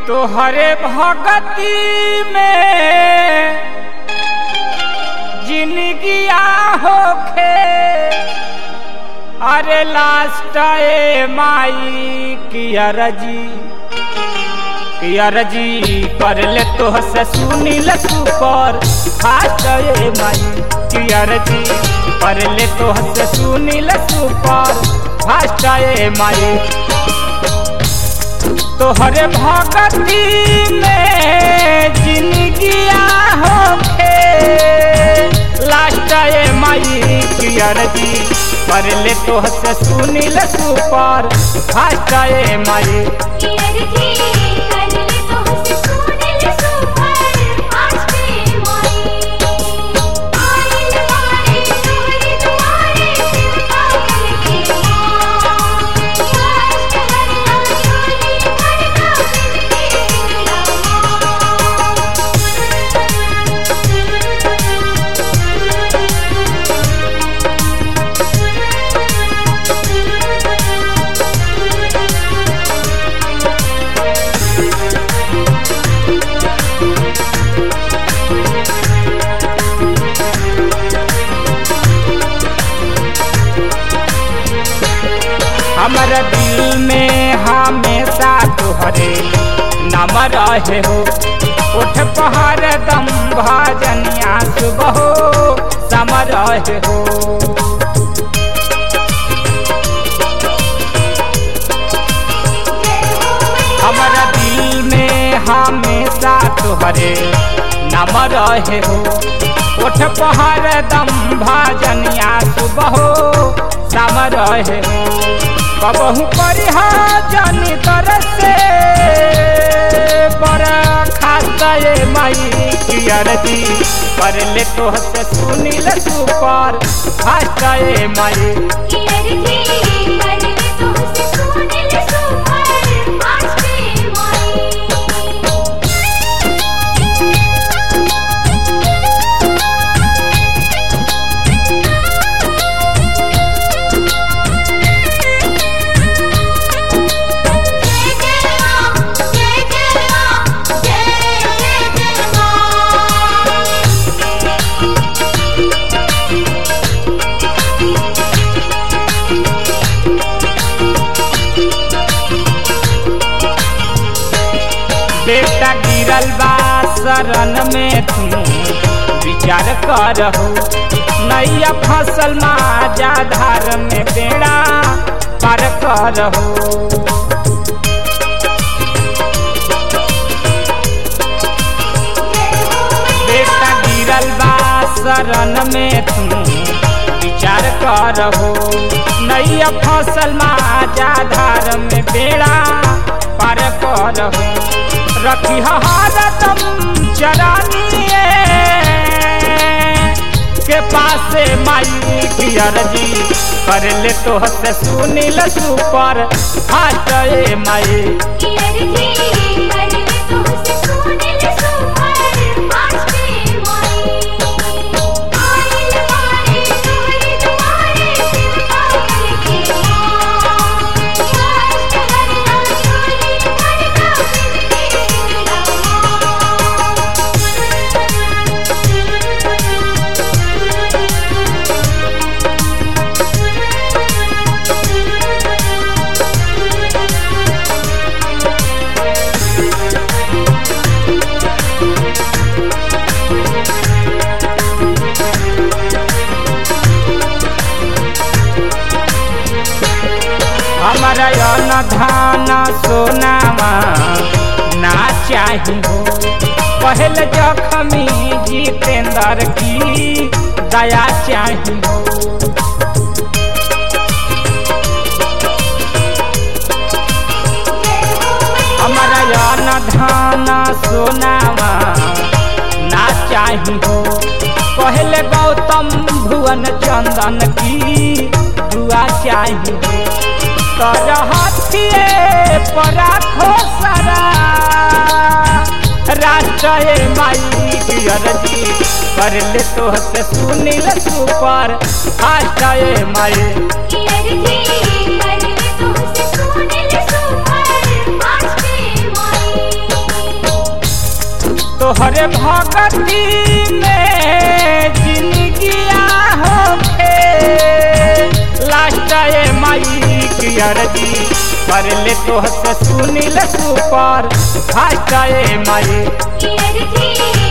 तोहरे भगती में जिंदगिया होखे अरे लास्ट ए माई की अरजी की अरजी कर ले तो से सुनील सुपर फास्ट ए माई की अरजी कर ले तो से सुनील सुपर फास्ट ए माई तोहरे भगती में जिंदगिया होखे लास्ट ए माई की अरजी कर ले तो से सुनील सुपर फास्ट ए माई हमारा दिल में हमेशा तुहरे नाम रहे हो उठ पहाड़ दम भजनिया सुबह सम रहे हो हमारा दिल में हमेशा तुहरे नाम रहे हो उठ पहाड़ दम भजनिया सुबह सम रहे हो कबहू करिह जानी तरह से बड़ा खाता ये माई की अरजी कर ले तो से सुनील सुपर फास्ट ये माई बेटा गिरल बा शरण में तू विचार करहु नैया फसल माजा धार में बेड़ा पार करहु बेटा गिरल बा शरण में तू विचार करहु नैया फसल माजा धार में बेड़ा पार करहु रखी हरदम चरानिए के पास माई की अर्जी कर ले तो से सुनील सुपर हाथ ए माई हमारा अन्न धान सोनामा ना चाही हो पहल जखमी जितेंद्र की दया चाही हो हमारा अन्न धान सोनामा ना चाही हो पहले गौतम भुवन चंदन की दुआ चाही हो कर हाथिए पर खोसरा राष्ट्र माई अरजी कर ले तो से सुनील सुपर फास्ट माई अरजी कर ले तो से सुनील सुपर फास्ट माई फास्ट ए माई की अर्जी कर ले तो से सुनील सुपर फास्ट ए माई की अर्जी